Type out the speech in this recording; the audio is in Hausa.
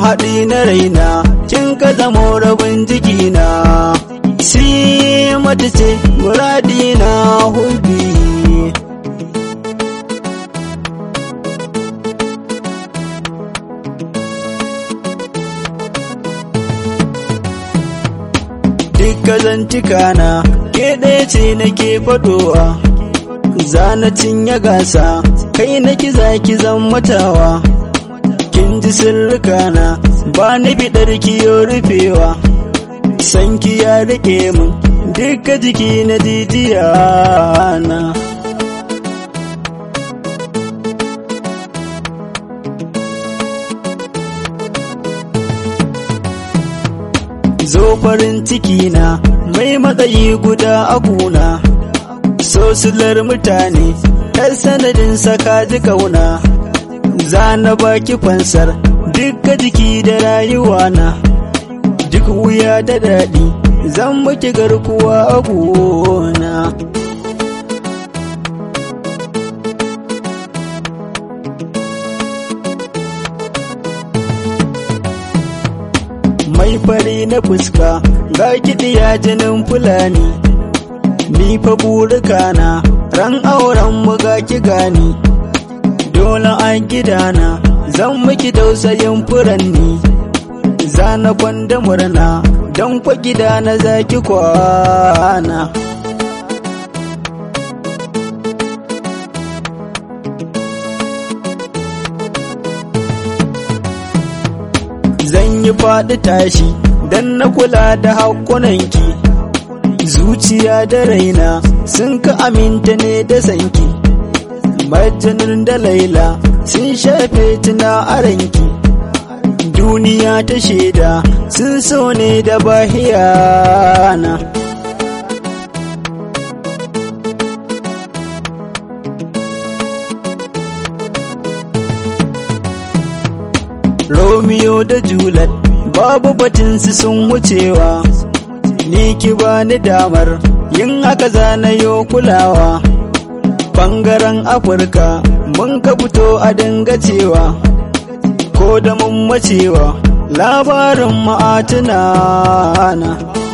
haɗi na raina kin ka zamo rabin jikina si mata ce muradi na hubbi Dukka zantika na ke ɗaya ce nake faɗowa zana cinye gasa kai na kiza zan matawa kin ji sirrikana ba ni biɗar kiyo rufewa sanki ya rike min duka jiki na jijiya na zo farin ciki na mai matsayi guda a kuna sosilar mutane ɗan sanadin saka ji kauna za na baki fansar duka jiki da rayuwa na duk wuya da daɗi zan maki garkuwa a gona mai fari na fuska ga kiɗiya jinin fulani ni fa burikana ran auren mu ga ki gani dole an gidana zan miki tausayin furanni zana kwanda murna don kwa gida na zaki kwana zan yi faɗi tashi don na kula da haƙunanki zuciya da raina sun ka aminta ne da sanki majanin da laila sun shafe tuna a ranki duniya ta shaida sun so ne da bahiyana Romeo da Juliet babu batinsu sun wucewa ni ki bani damar yin haka zanayo kulawa bangaren afirka mun ka fito a dinga cewa ko da mun macewa labarin ma'atuna na